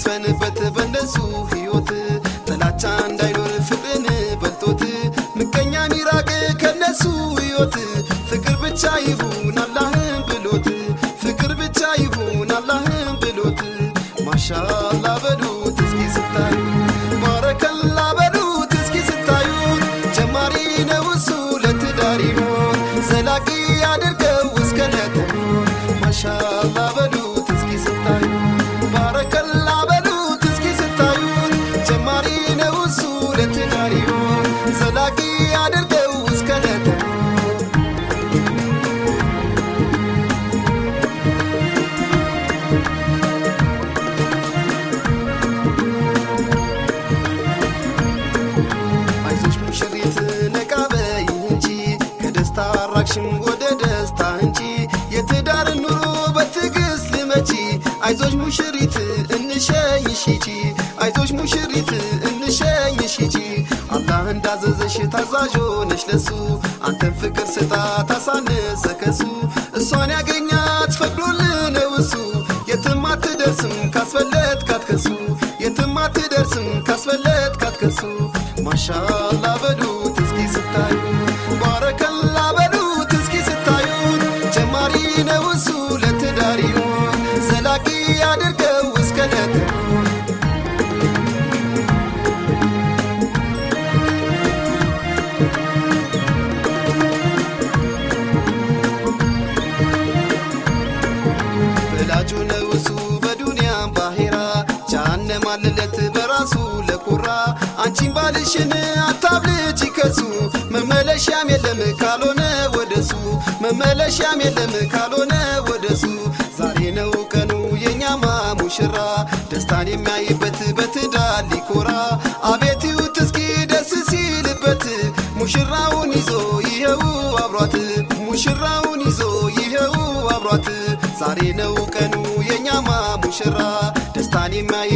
ይስፈንበት በእነሱ ሕይወት ጥላቻ እንዳይኖር ፍቅርን በልጦት ምቀኛ ሚራቅ ከነሱ ሕይወት ፍቅር ብቻ ይሁን አላህን ብሎት ፍቅር ብቻ ይሁን አላህን ብሎት ማሻላ በሉት እስኪ ስታዩ ባረከላ በሉት እስኪ ስታዩት ጀማሪ ነው እሱ ለትዳር ይሆን ዘላቂ አድርገው እስከ ነተሆን ማሻላ በሉት እስኪ ስታዩ ባረከላ በሉት እስኪ ስታዩት ጀማሪ ነው እሱ ለትዳር ይሆን ዘላቂ አድርገው እስከ ነተሆን አይዞሽ ሙሽሪት ነቃ በይ እንጂ ከደስታ አራቅሽም ወደ ደስታ እንጂ የትዳር ኑሮ በትዕግስት ልመቺ አይዞሽ ሙሽሪት እንሸኝሽ ሂጂ አይዞሽ ሙሽሪት እንሸኝሽ ሂጂ አላህ እንዳዘዘሽ ታዛዥ ሆነሽ ለሱ አንተን ፍቅር ስጣ ታሳነሰ ከሱ እሷን ያገኛት ፈቅዶልህ ነው እሱ የትም አትደርስም ካስፈለት ካትከሱ የትም አትደርስም ካስፈለት ካትከሱ ማሻላ በሉት እስኪ ስታዩ ባረከላ በሉት እስኪ ስታዩት ጀማሪ ነው እሱ ለትዳር ይሆን ዘላቂ አድርገው እስከ ነተሆን ወላጁ ነው እሱ በዱንያም ባሄራ ጃሃንም አለለት በራሱ ለኩራ አንቺን ባልሽን አታብልጭ ከሱ መመለሻም የለም ካልሆነ ወደሱ መመለሻም የለም ካልሆነ ወደሱ ዛሬ ነው ቀኑ የኛማ ሙሽራ ደስታን የሚያይበት በትዳር ሊኮራ አቤት ይዩት እስኪ ደስ ሲልበት ሙሽራውን ይዞ ይኸው አብሯት ሙሽራውን ይዞ ይኸው አብሯት ዛሬ ነው ቀኑ የኛማ ሙሽራ ደስታን የሚያይ